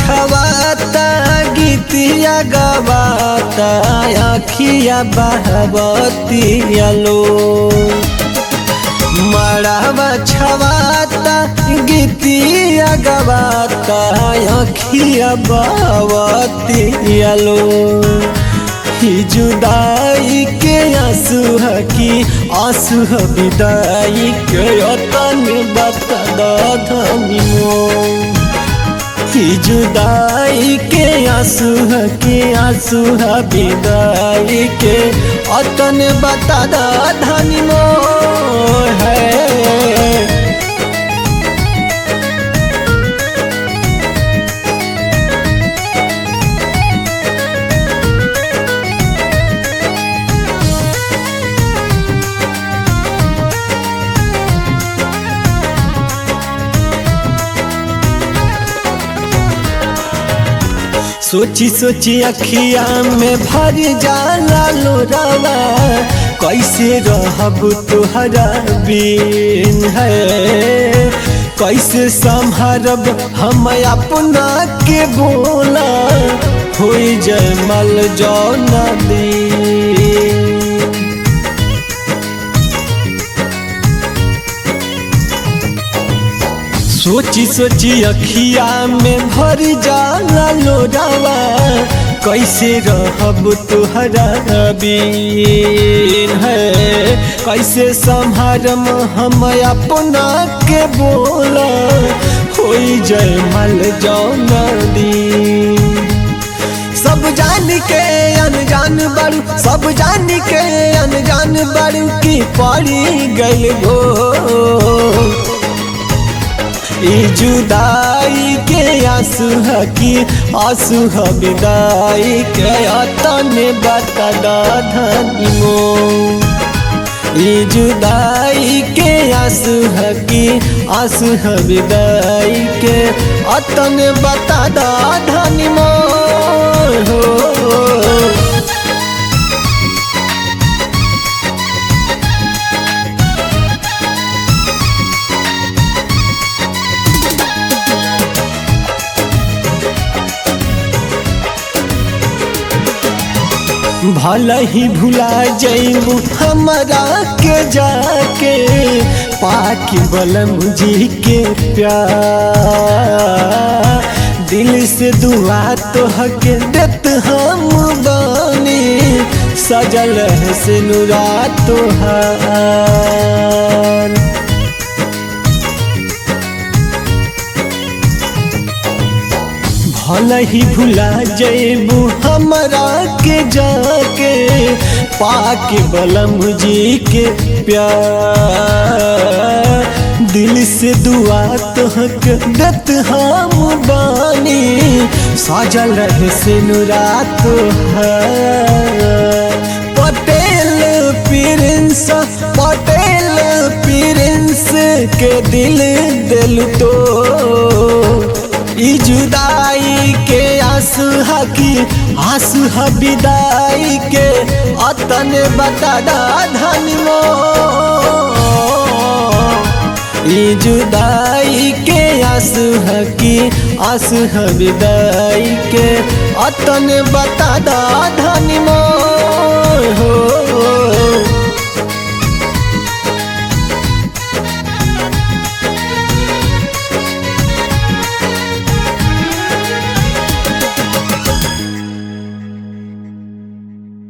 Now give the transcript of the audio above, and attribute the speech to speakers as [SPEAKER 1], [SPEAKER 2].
[SPEAKER 1] छवाता गीतिया गवाता अखिया बहबतिया लो मड़ावा छवाता गीतिया गवाता अखिया बहबतिया लो ही जुदाई के आंसू है कि आंसू है विदाई के अतन बता धनी ही जुदाई के आंसू है कि आंसू है विदाई के अतन बता धनी है सोची सोची अखिया में भर जाला लोरावा कैसे रहब तुहरा बिन है कैसे संभरब हम अपना के बोला हो जय मल जो नदी सोची सोची अखिया में भर जाला लोरावा कैसे रहब तुहरा बीन है कैसे संभारम हम अपना के बोला हो जय मल जौन दी सब जान के अनजान बड़ू सब जान के अनजान बड़ू की पड़ी गई गो ई जुदाई के आंसू है कि आंसू है विदाई के तने बता धनी मो ई जुदाई के आंसू है कि आंसू है विदाई के अतने बता धनी मो हो भला ही भुला जैबू हमरा के जाके पाकि बलम जी के प्यार दिल से दुआ तो हक देत हम बानी सजल है से नुरा तोहार भल ही भुला जैबू हमरा के जाके पाके बलम जी के प्यार दिल से दुआ तोहक दत हम बानी साजल रहे से नुरा पटेल प्रिंस पटेल प्रिंस के दिल दिल तो ई जुदाई के आंसू हकी आंसू ह विदाई के अतन बता धन मो ई जुदाई के आंसू हकी आंसू ह विदाई के अतन बता